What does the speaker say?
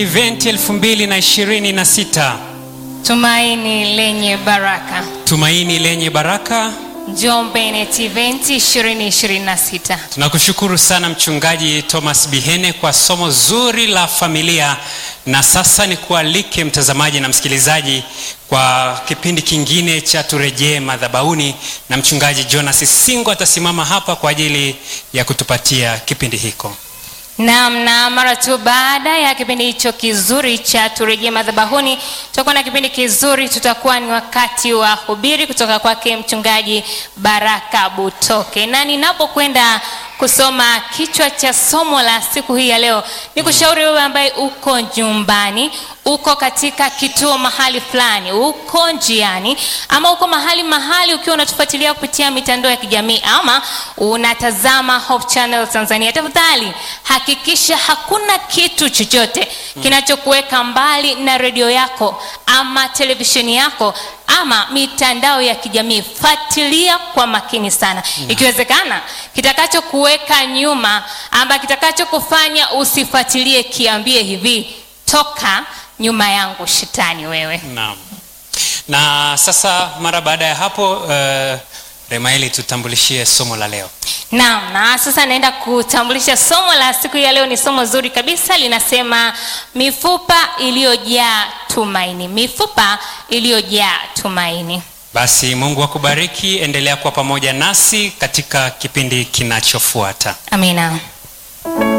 Event 2026 Tumaini lenye baraka. Tumaini lenye baraka. Njombe Net Event 2026. Tunakushukuru sana Mchungaji Thomas Bihene kwa somo zuri la familia, na sasa ni kualike mtazamaji na msikilizaji kwa kipindi kingine cha turejee madhabahuni, na Mchungaji Jonas Singo atasimama hapa kwa ajili ya kutupatia kipindi hiko. Naam, na mara tu baada ya kipindi hicho kizuri cha turejee madhabahuni, tutakuwa na kipindi kizuri, tutakuwa ni wakati wa hubiri kutoka kwake mchungaji Baraka Butoke, na ninapokwenda kusoma kichwa cha somo la siku hii ya leo, ni kushauri wewe ambaye uko nyumbani, uko katika kituo mahali fulani, uko njiani, ama uko mahali mahali ukiwa unatufuatilia kupitia mitandao ya kijamii ama unatazama Hope Channel Tanzania, tafadhali hakikisha hakuna kitu chochote kinachokuweka mbali na redio yako ama televisheni yako ama mitandao ya kijamii. Fuatilia kwa makini sana, ikiwezekana kitakachokuweka nyuma ama kitakachokufanya usifuatilie, kiambie hivi, toka nyuma yangu shetani wewe. Naam. Na sasa mara baada ya hapo uh, Remaeli tutambulishie somo la leo. Naam, na sasa naenda kutambulisha somo la siku ya leo. Ni somo zuri kabisa, linasema mifupa iliyojaa tumaini. Mifupa iliyojaa tumaini. Basi Mungu akubariki, endelea kuwa pamoja nasi katika kipindi kinachofuata. Amina.